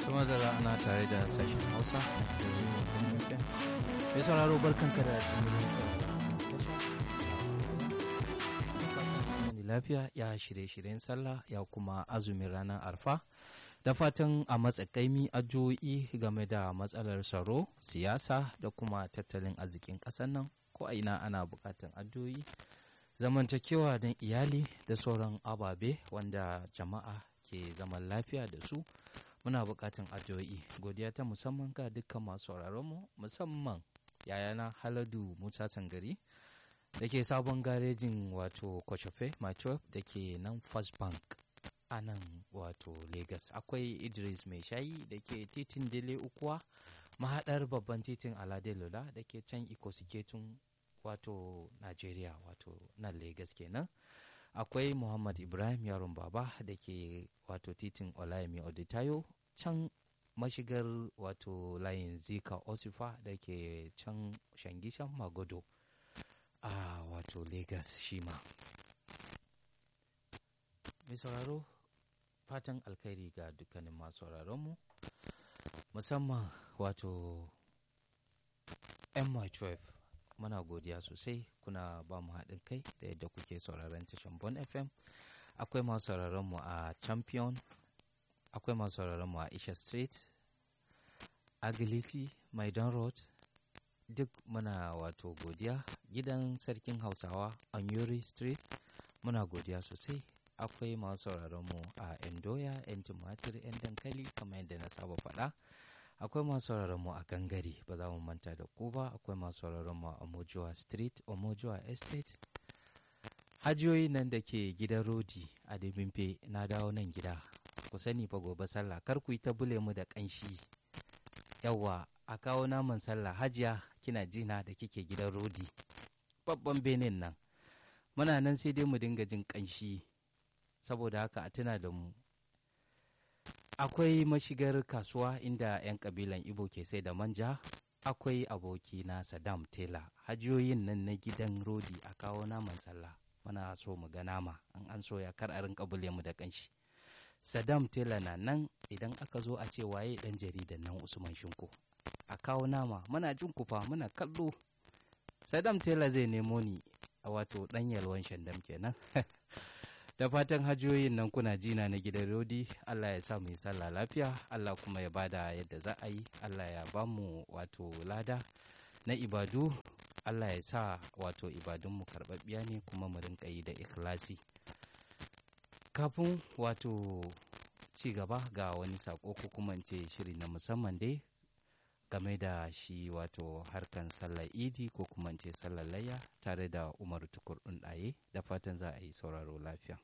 kuma da ana tare da sashen hausa mai sauraro barkan ka da lafiya ya shirye-shiryen sallah ya kuma azumin ranar arfa da fatan a matsakaimi addu'o'i game da matsalar tsaro siyasa da kuma tattalin arzikin ƙasar nan ko a ina ana buƙatar addu'o'i zamantakewa don iyali da sauran ababe wanda jama'a ke zaman lafiya da su muna buƙatar addu'o'i godiya ta musamman ga dukkan masu mu musamman yayana haladu musa tangari da ke sabon garejin wato kwachofe macho da ke nan first bank a nan wato lagos akwai idris mai shayi da ke titin dele ukuwa mahaɗar babban titin alade lula da ke can ikosiketun wato nigeria wato nan lagos kenan akwai muhammad ibrahim yaron baba da ke wato titin olayemi oditayo can mashigar wato layin zika osifa da ke can shangishan magodo a wato lagos shi ma mai sauraro fatan alkhairi ga dukkanin masu mu musamman wato my12 muna godiya sosai kuna ba mu haɗin kai da yadda kuke sauraron tashan bon fm akwai masu sauraron mu a champion akwai masu sauraron mu a isha street agility maidan road duk muna wato godiya gidan sarkin hausawa on yuri street muna godiya sosai akwai masu sauraron mu a endoya yan tumatir yan dankali kamar yadda na saba faɗa akwai masu sauraron mu a gangare ba za mu manta da ku ba akwai masu sauraron mu a omojuwa street omojuwa estate hajiyoyi nan da ke gidan rodi a debimfe na dawo nan gida ku sani fa gobe sallah kar ku yi ta bule mu da kanshi yawa a kawo naman sallah hajiya kina jina da kike gidan rodi babban benin nan muna nan sai dai mu dinga jin kanshi saboda haka a tuna da mu akwai mashigar kasuwa inda 'yan kabilan ibo ke sai da manja akwai aboki na saddam tela hajiyoyin nan na gidan rodi a kawo naman sallah muna so mu ga nama an an so ya kar a rinka bule mu da kanshi saddam tela na nan idan aka zo a ce waye dan jaridan nan usman shinko a kawo nama muna jin kufa muna kallo saddam tela zai nemo ni a wato dan yalwan shandam kenan da fatan hajiyoyin nan kuna jina na gidan rodi allah ya sa mu yi sallah lafiya allah kuma ya bada yadda za a yi allah ya ba mu wato lada na ibadu allah ya sa wato ibadunmu karɓaɓɓiya ne kuma mu rinka yi da ikhlasi kafin wato ci gaba ga wani sako ko kuma ce shiri na musamman dai game da shi wato harkan sallar idi ko kuma ce sallar layya tare da umaru tukur ɗaye da fatan za a yi sauraro lafiya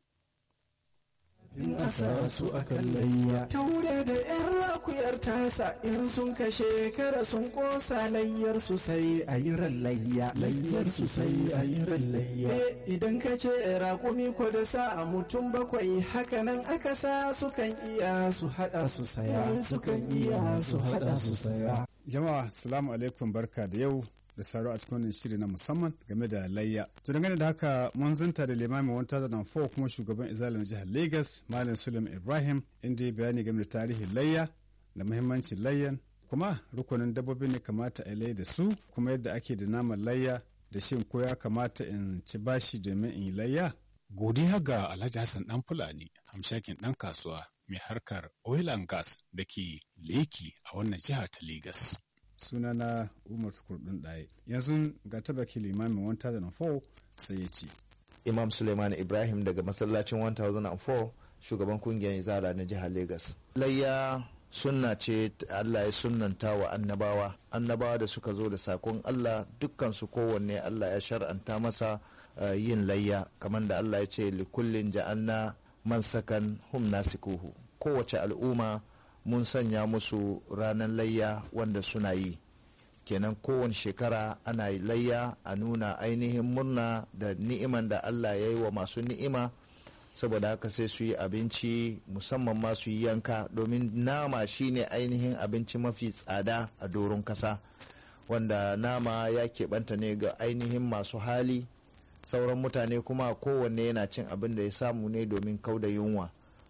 in asa su akan layya taure da yan rakuyar tasa in sun kashe kara sun kosa layyar su sai a yi ran layya layyar su sai a yi ran layya idan ka ce rakumi ko da sa a mutum bakwai hakanan aka sa sukan iya su hada su saya sukan iya su hada su saya jama'a salamu alaikum barka da yau da saro a cikin wannan shiri na musamman game da layya. To dangane da haka mun zanta da limamin 1004 kuma shugaban izalin jihar Lagos Malam Suleiman Ibrahim inda ya bayani game da tarihin layya da muhimmancin layyan kuma rukunin dabbobi ne kamata a layya da su kuma yadda ake da naman layya da shin ko ya kamata in ci bashi domin in yi layya. Godiya ga Alhaji Hassan Dan Fulani, hamshakin ɗan kasuwa mai harkar oil and gas da ke leki a wannan jiha ta Legas. sunana umar kurdun ɗaya yanzu ga tabaki limamin 1004 sai ya ce imam suleiman ibrahim daga masallacin 1004 shugaban kungiyar izala na jihar lagos layya sunna ce allah ya sunnanta wa annabawa annabawa da suka zo da sakon allah dukkan su kowanne allah ya shar'anta masa uh, yin layya kamar da allah ya ce likullin ja'alna mansakan hum nasikuhu kowace al'umma mun sanya musu ranar layya wanda suna yi kenan kowane shekara ana layya a nuna ainihin murna da ni'iman da allah ya yi wa masu ni'ima saboda haka sai su yi abinci musamman ma su yi yanka domin nama shine ainihin abinci mafi tsada a doron kasa wanda nama ya keɓanta ne ga ainihin masu hali sauran mutane kuma kowanne yana cin abin da ya samu ne domin kauda yunwa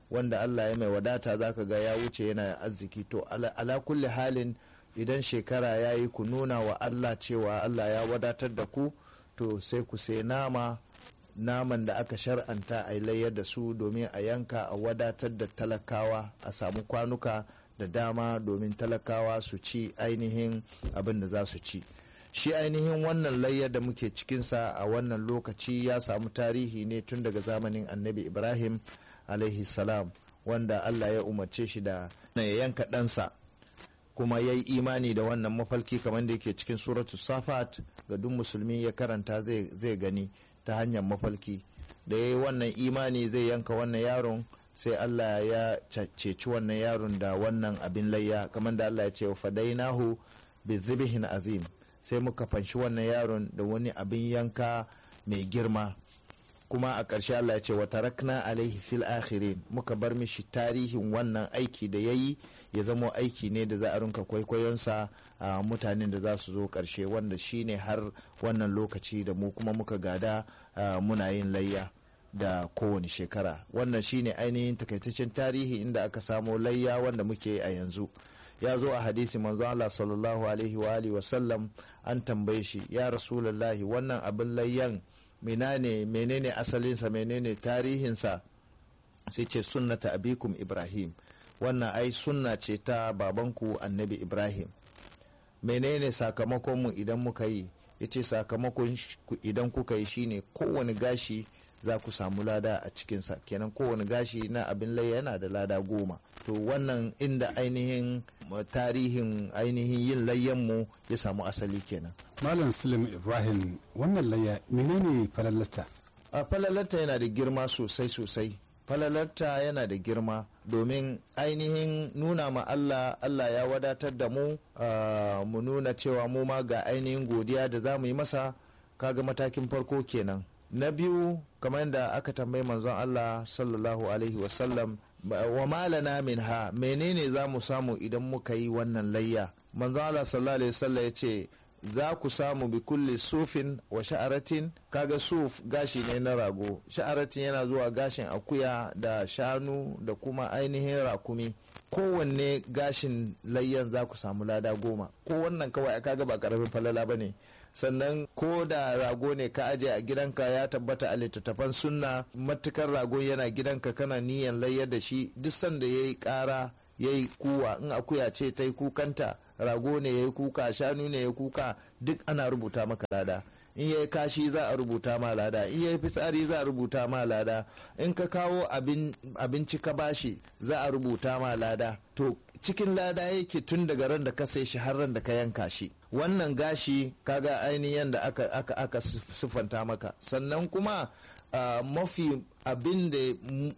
wanda Allah ya mai wadata zaka ga ya wuce yana arziki to ala, ala kulli halin idan shekara ya yi ku nuna wa Allah cewa Allah ya wadatar da ku to sai ku sai nama naman da aka shar'anta a layar da su domin a yanka a wadatar da talakawa a samu kwanuka da dama domin talakawa su ci ainihin abin da za su ci shi ainihin wannan layyar da muke cikinsa a wannan lokaci ya samu tarihi ne tun daga zamanin annabi ibrahim alaihi salam wanda allah ya umarce shi da ya yanka ɗansa kuma ya yi imani da wannan mafalki kamar da yake cikin suratu safat ga duk musulmi ya karanta zai gani ta hanyar mafalki da ya yi wannan imani zai yanka wannan yaron sai Allah ya ceci wannan yaron da wannan abin layya kamar da Allah ya ce fadainahu bi zibihin azim sai muka fanshi wannan yaron da wani abin yanka mai girma kuma a ƙarshe Allah ya ce wa tarakna alaihi fil akhirin muka bar mishi tarihin wannan aiki da ya yi ya zamo aiki ne da za a rinka kwaikwayonsa a mutanen da za su zo ƙarshe wanda shine har wannan lokaci da mu kuma muka gada muna yin layya da kowane shekara wannan shine ainihin takaitaccen tarihi inda aka samo layya wanda muke a yanzu ya zo a hadisi manzo Allah sallallahu alaihi wa alihi wa sallam an tambaye shi ya rasulullahi wannan abin layyan menene menene asalinsa menene tarihinsa sai ce sunnata abikum ibrahim wannan ai sunna ce ta babanku annabi ibrahim menene sakamakonmu idan muka yi ya ce sakamakon idan kuka yi shine kowane gashi za ku samu lada a cikinsa kenan kowane gashi na abin layya yana da lada goma to wannan inda ainihin tarihin ainihin yin layyanmu ya samu asali kenan malam sulim ibrahim wannan layya menene falalata a falalata yana da girma sosai sosai falalarta yana da girma domin ainihin nuna ma Allah Allah ya wadatar da mu mu nuna cewa mu ma ga ainihin godiya da za mu yi masa kaga matakin farko kenan na biyu kamar da aka tambayi manzon Allah sallallahu alaihi wasallam wa malana min ha menene za mu samu idan muka yi wannan layya manzon Allah sallallahu alaihi wasallam ya ce za ku samu bi kulli sufin wa sha'aratin kaga suf gashi ne na rago sha'aratin yana zuwa gashin akuya da shanu da kuma ainihin rakumi kowanne gashin layyan za ku samu lada goma ko wannan kawai kaga ba karamin falala ba ne sannan ko da rago ne ka aje a gidanka ya tabbata a littattafan sunna matukar rago yana gidanka kana niyan layyar da shi duk sanda ya yi kara ya yi kuwa in akuya ce ta yi kukanta rago ne ya yi kuka shanu ne ya kuka duk ana rubuta maka lada in ya yi kashi za a rubuta ma lada in ya yi fitsari za a rubuta ma lada in ka kawo abinci ka bashi za a rubuta ma lada to cikin lada yake tun daga ran da ka sai shi har ran da ka yanka shi wannan gashi kaga ainihin da aka aka aka siffanta maka sannan kuma uh, mafi abin da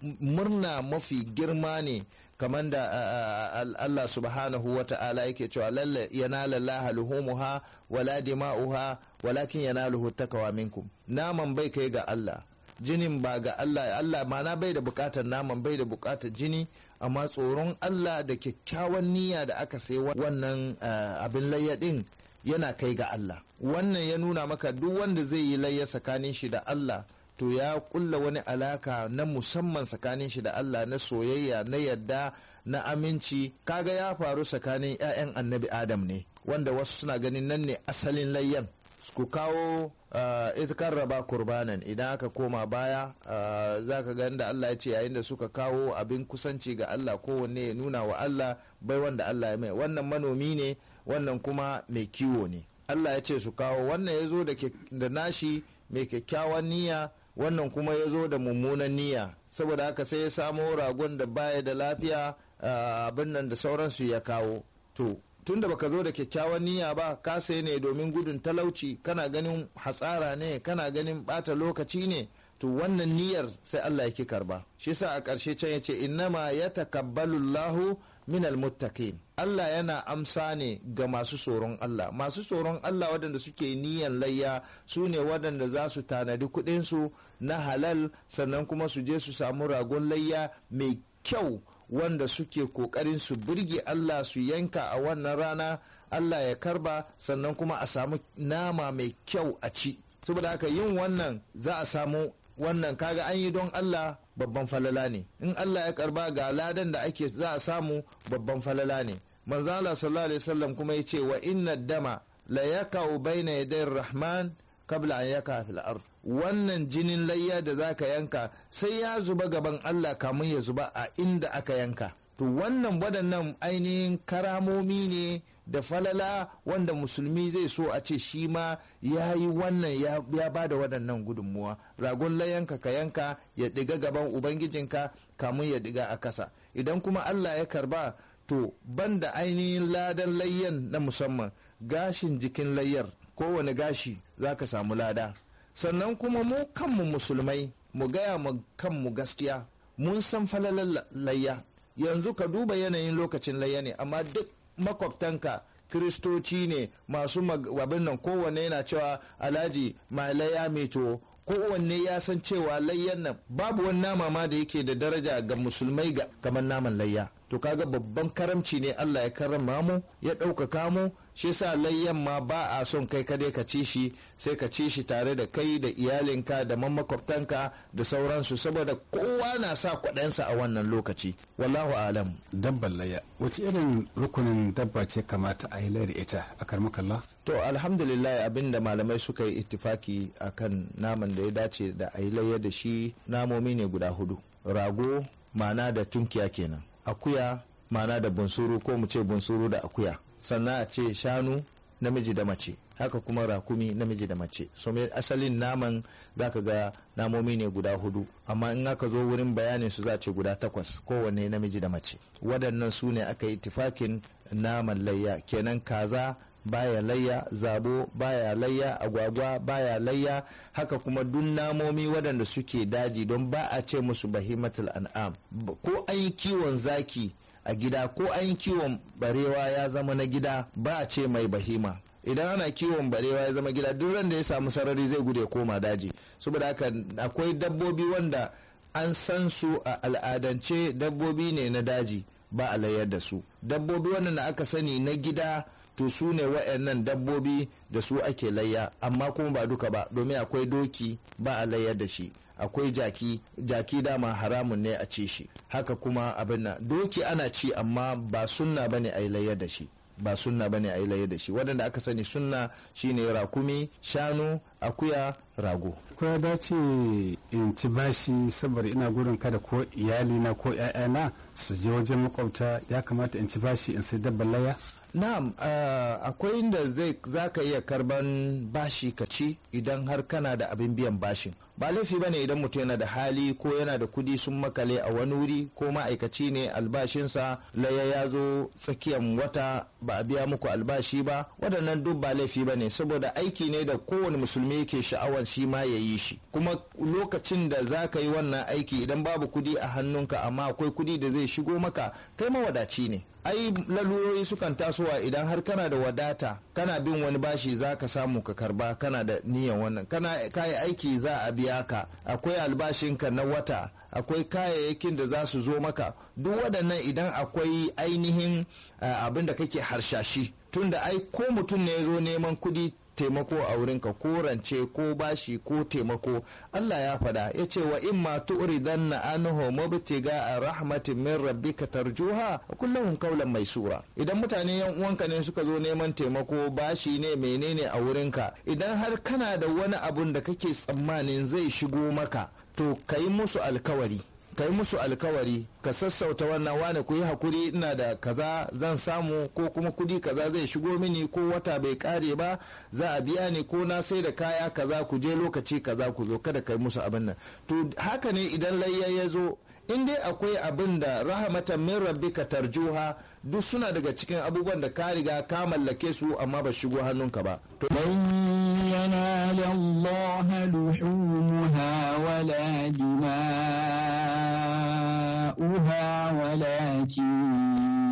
murna mafi girma ne kamar da Allah subhanahu wa ta'ala yake cewa lalle yanala Allah luhumuha wala dima'uha walakin yanaluhu takawa minkum naman bai kai ga Allah jinin ba ga Allah Allah mana bai da bukatar naman bai da bukatar jini amma tsoron Allah da kyakkyawan niyya da aka sai wannan abin layya din yana kai ga Allah wannan ya nuna maka duk wanda zai yi layya tsakanin shi da Allah to ya kulla wani alaka na musamman tsakanin shi da Allah na soyayya na yadda na aminci kaga ya faru tsakanin 'ya'yan annabi Adam ne wanda wasu suna ganin nan ne asalin layyan ku kawo uh, raba kurbanan idan aka koma baya uh, za ka ga da Allah ya ce yayin da suka kawo abin kusanci ga Allah kowanne ya nuna wa Allah bai wanda Allah ya mai wannan manomi ne wannan kuma mai kiwo ne Allah ya ce su kawo wannan ya zo da nashi mai kyakkyawan niyya wannan kuma ya zo da mummunan niyya saboda haka sai ya samo ragon da baya da lafiya abin nan da sauransu ya kawo to tunda baka zo da kyakkyawan niyya ba ka sai ne domin gudun talauci kana ganin hatsara ne kana ganin bata lokaci ne to wannan niyyar sai Allah yake karba shi sa a ƙarshe can yace innama yatakabbalu Allahu minal muttaqin Allah yana amsa ne ga masu tsoron Allah masu tsoron Allah waɗanda suke niyan layya su ne waɗanda za su tanadi kuɗinsu na halal sannan kuma su je su samu ragon layya mai kyau wanda suke kokarin su burge Allah su yanka a wannan rana Allah ya karba sannan kuma a samu nama mai kyau a ci saboda haka yin wannan za a samu wannan kaga an yi don Allah babban falala ne in Allah ya karba ga ladan da ake za a samu babban falala ne manzo Allah sallallahu alaihi wasallam kuma yace wa inna dama la yaka'u baina yaday rahman kabla an yaka fil ard wannan jinin layya da zaka yanka sai ya zuba gaban Allah kamun ya zuba a inda aka yanka to wannan waɗannan ainihin karamomi ne da falala wanda musulmi zai so a ce shi ma ya yi wannan ya ba da waɗannan gudunmuwa ragon layanka ka yanka ya ɗiga gaban ubangijinka kamun ya ɗiga a kasa idan kuma allah ya karba to banda ainihin ladan layyan na musamman gashin jikin layyar kowane gashi za ka samu lada sannan kuma mu kanmu musulmai mu gaya mu kanmu gaskiya mun san falalar layya yanzu ka duba yanayin lokacin layya ne amma duk makwabtanka kiristoci ne masu abin nan kowanne yana cewa alhaji mai layya meto kowanne ya san cewa layyan nan babu wani nama ma da yake da daraja ga musulmai ga kamar naman layya to kaga babban karamci ne Allah ya karrama mu ya ɗaukaka mu shi yasa layyan ma ba a son kai kadai ka ci shi sai ka ci shi tare da kai da iyalinka da makwabtanka da sauransu saboda kowa na sa kwaɗansa a wannan lokaci wallahu alam dabban layya wace irin rukunin dabba ce kamata a yi layar ita a karmakalla to alhamdulillah abinda malamai suka yi ittifaki akan naman da ya dace da a yi layya da shi namomi ne guda hudu rago mana da tunkiya kenan akuya mana da bunsuru ko mu ce bunsuru da akuya sannan a ce shanu namiji da mace haka kuma rakumi namiji da mace so me asalin naman zaka ga namomi ne guda hudu amma in aka zo wurin bayanin su za ce guda takwas kowanne namiji da mace waɗannan su ne aka yi tifakin naman layya kenan kaza baya layya zabo baya layya agwagwa baya layya haka kuma duk namomi waɗanda suke daji don ba a ce musu bahimatul an'am ko an yi kiwon zaki a gida ko an yi kiwon barewa ya zama na gida ba a ce mai bahima idan ana kiwon barewa ya zama gida duk ran da ya samu sarari zai gude koma daji saboda haka akwai dabbobi wanda an san su a al'adance dabbobi ne na daji ba a layar da su dabbobi wanda aka sani na gida to su ne wa'annan dabbobi da su ake layya amma kuma ba duka ba domin akwai doki ba a layar da shi akwai jaki jaki dama haramun ne a ci shi haka kuma abin nan doki ana ci amma ba sunna bane a yi layar da shi ba sunna bane a yi layar da shi waɗanda aka sani sunna shine rakumi shanu akuya rago ko ya dace in ci bashi saboda ina gudun kada ko iyalina ko 'ya'yana su je wajen makwabta ya kamata in ci bashi in sai dabban laya Na'am, uh, akwai inda zai zaka iya karban bashi ka ci idan har kana da abin biyan bashin. Ba laifi bane idan mutum yana da hali ko yana da kudi sun makale a wani wuri ko ma'aikaci ne albashinsa laya ya zo tsakiyar wata ba a biya muku albashi ba waɗannan duk ba laifi bane saboda aiki ne da kowane musulmi yake sha'awar shi ma ya yi shi kuma lokacin da za ka yi wannan aiki idan babu kudi a hannunka amma akwai kudi da zai shigo maka kai mawadaci ne ai lalurori sukan tasowa idan har kana da wadata kana bin wani bashi za ka samu ka karba kana da niyan wannan kana kayi aiki za a biya ka akwai albashinka na wata akwai kayayyakin da za su zo maka duk waɗannan idan akwai ainihin abin da kake harshashi tunda ai ko mutum ne ya zo neman kudi taimako a wurinka ko rance ko bashi ko taimako Allah ya fada ya ce wa in ma tu'ridanna anhu mubtiga a rahmatin min rabbika tarjuha kullum kaulan mai sura idan mutane yan uwanka ne suka zo neman taimako bashi ne menene a wurinka idan har kana da wani abun da kake tsammanin zai shigo maka to kai musu alkawari ka yi musu alkawari ka sassauta wannan wane ku yi hakuri ina da kaza zan samu ko kuma kudi kaza zai shigo mini ko wata bai kare ba za a biya ni ko na sai da kaya kaza ku je lokaci kaza ku zo kada ka yi musu abin nan to haka ne idan layya ya zo in dai akwai abin da rahamatan min rabbika tarjuha duk suna daga cikin abubuwan da ka riga ka mallake su amma ba shigo hannunka ba لن ينال الله لحومها ولا دماؤها ولكن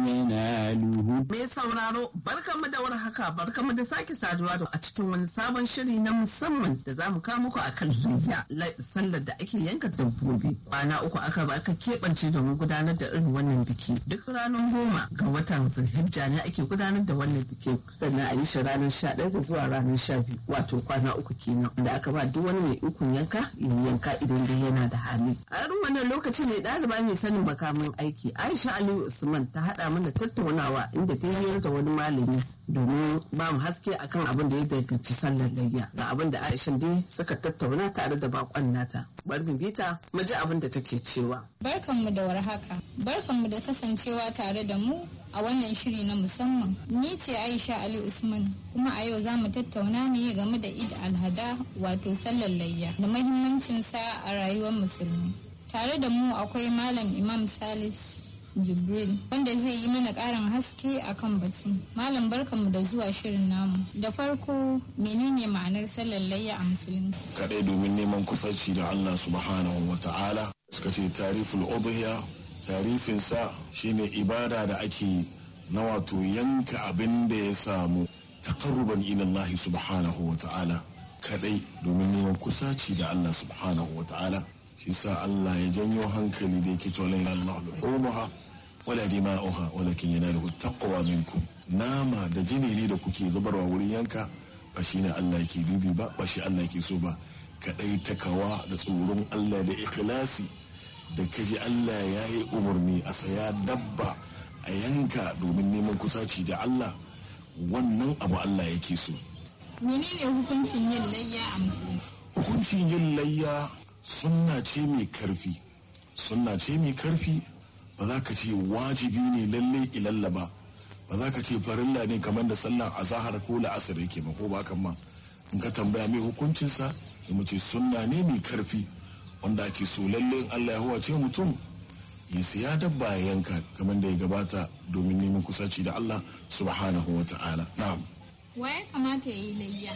يناله Me sauraro barkanmu da warhaka barkanmu da sake saduwa da a cikin wani sabon shiri na musamman da za mu kawo muku akan layya la- sallar da ake yanka dabbobi kwana uku aka ba aka keɓance domin gudanar da irin wannan biki duk ranar goma ga watan zulhijja ne ake gudanar da wannan biki sannan a yi shi ranar sha ɗaya da zuwa ranar sha biyu wato kwana uku kenan da aka ba duk wani mai ikon yanka ya yanka idan dai yana da hali a irin wannan lokaci ne ɗaliba mai sanin makamin aiki aisha aliyu usman ta haɗa mana tattaunawa inda ta hiyar da wani malami domin ba mu haske akan abin da ya danganci sallar layya ga abin da aisha dai suka tattauna tare da bakon nata bari mu bita mu ji abin da take cewa Barkanmu da warhaka. Barkanmu da kasancewa tare da mu a wannan shiri na musamman. Ni ce Aisha Ali Usman kuma a yau za mu tattauna ne game da Eid al-Hada wato sallar layya da mahimmancin sa a rayuwar musulmi. Tare da mu akwai Malam Imam Salis Jibril wanda zai yi mana ƙarin haske akan batu. Malam barkanmu da zuwa shirin namu. Da farko menene ma'anar sallar layya a musulmi? kadai domin neman kusanci da Allah subhanahu wa ta'ala suka ce tariful udhiya tarifinsa shine ibada da ake na wato yanka abin da ya samu taqarruban ila Allah subhanahu wa ta'ala kadai domin neman kusaci da Allah subhanahu wa ta'ala shi sa Allah ya janyo hankali da yake cewa la Allah luhumuha wala dima'uha walakin yanaluhu taqwa minkum nama da jini ne da kuke zubarwa wurin yanka ba shi ne Allah ke dubi ba ba shi Allah ke so ba kaɗai takawa da tsoron Allah da ikhlasi da kaji Allah ya yi umarni a saya dabba a yanka domin neman kusaci da Allah wannan abu Allah yake so Menene hukuncin yin layya a musulmi? hukuncin yin layya sunna ce mai karfi sunna ce mai karfi ba za ka ce wajibi ne lalle ilalla ba ba za ka ce farilla ne kamar da sallar azahar ko la'asar yake ba ko ba kan ma in ka tambaya mai hukuncinsa sai mu ce sunna ne mai karfi wanda ake so lalle in Allah ya huwace mutum ya siya dabba ya yanka kamar da ya gabata domin neman kusaci da Allah subhanahu wa ta'ala na'am Wa ya kamata ya yi layya?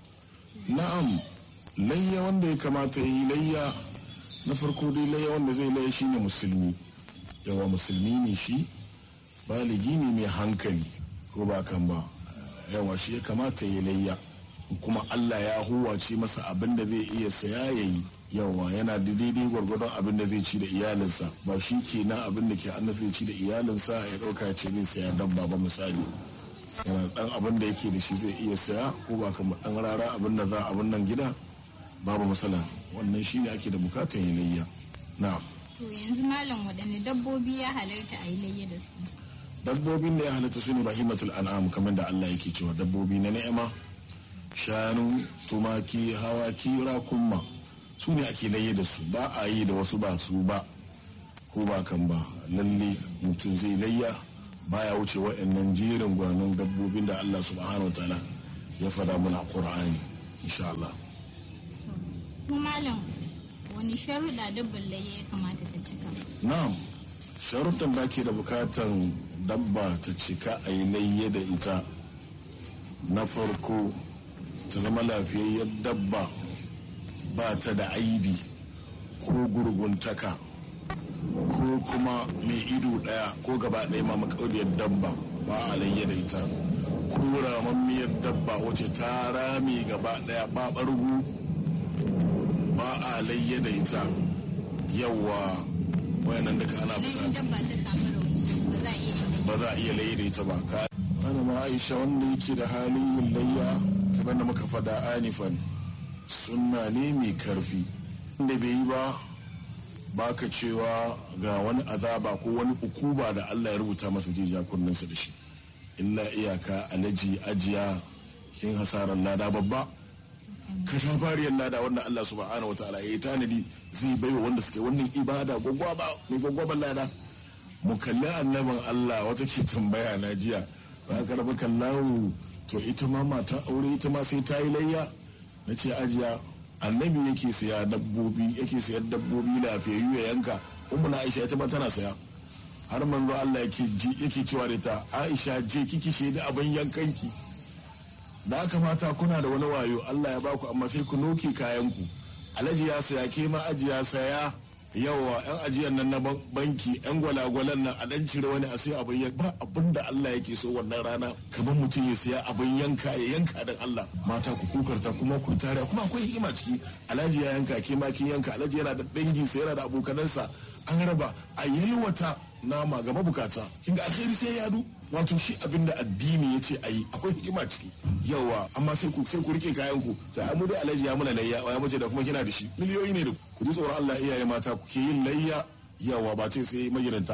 na'am layya wanda ya kamata ya yi layya na farko dai layya wanda zai layya shine musulmi yawa musulmi ne shi baligi ne mai hankali ko ba kan ba yawa shi ya kamata ya yi layya kuma Allah ya huwace masa abin da zai iya saya ya yi yawa yana da daidai gwargwadon abin da zai ci da iyalinsa ba shi ke na abin da ke annabi zai ci da iyalinsa ya ɗauka ya ce zai saya dabba ba misali yana dan abin da yake da shi zai iya saya ko ba kamar dan rara abin da za abin nan gida babu matsala wannan shine ake da bukatar yalayya na To yanzu malam waɗanne dabbobi ya halarta a yi layya da su. dabbobin da ya halatta su ne bahimatul an'am kamar da Allah yake cewa dabbobi na ni'ima shanu tumaki hawaki rakumma su ne ake layya da su ba a yi da wasu ba su ba ko ba kan ba lalle mutum zai layya baya wuce waɗannan jerin gwanon dabbobin da Allah subhanahu wa ta'ala ya fada mana a Qur'ani insha Allah Kuma malam wani sharuɗa dabbar layya ya kamata ta cika? na'am sharuɗan da ke da bukatan dabba ta cika a yi layya da ita na farko ta zama lafiyayyar dabba ba ta da aibi ko gurguntaka ko kuma mai ido ɗaya ko gaba ɗaya ma makaudiyar dabba ba a layya da ita ko ramammiyar dabba wace ta rame gaba ɗaya ba ɓargu ba a layya da ita yawa wayannan duka ana Idan bukata dabba ta samu rauni ba za a iya yin layya. ba za a iya layi da ita ba ka ana ma aisha wanda yake da halin yin layya kamar da muka fada anifan sunna ne mai karfi inda bai yi ba baka cewa ga wani azaba ko wani ukuba da Allah ya rubuta masa jijiya kunninsa da shi illa iyaka alaji ajiya kin hasarar lada babba katafariyar lada wanda Allah subhanahu wa ta'ala ya yi tanadi zai baiwa wanda suke wannan ibada gwagwaba mai gwagwaban lada mu kalli annabin Allah wata ke tambaya na jiya ba ka rabu kallahu to ita ma mata aure ita ma sai ta yi layya na ce ajiya annabi yake siya dabbobi yake siyan dabbobi lafiyayyu ya yanka ummu na aisha ita ma tana saya har manzo Allah yake ji yake cewa da ta aisha je kiki shaidi abin yankanki da aka mata kuna da wani wayo Allah ya baku amma sai ku noke kayanku alhaji ya saya ke ma aji ya saya yawa yan ajiyar nan na banki yan gwalagwalan nan a dan cire wani a sai abin yanka ba abin da Allah yake so wannan rana kamar mutum ya siya abin yanka ya yanka dan Allah mata ku kukarta kuma ku tare kuma akwai hikima ciki alhaji ya yanka ke ma kin yanka alhaji yana da dangin sa yana da abokanansa an raba a yalwata nama ga mabukata kin ga alheri sai ya du wato shi abin da addini ya ce ayi akwai hikima ciki yawa amma sai ku sai ku rike kayan ku ta mu dai alhaji ya muna layya ya mace da kuma kina da shi miliyoyi ne da ku ji tsoron Allah iyaye mata ku ke yin layya yawa ba ce sai magidanta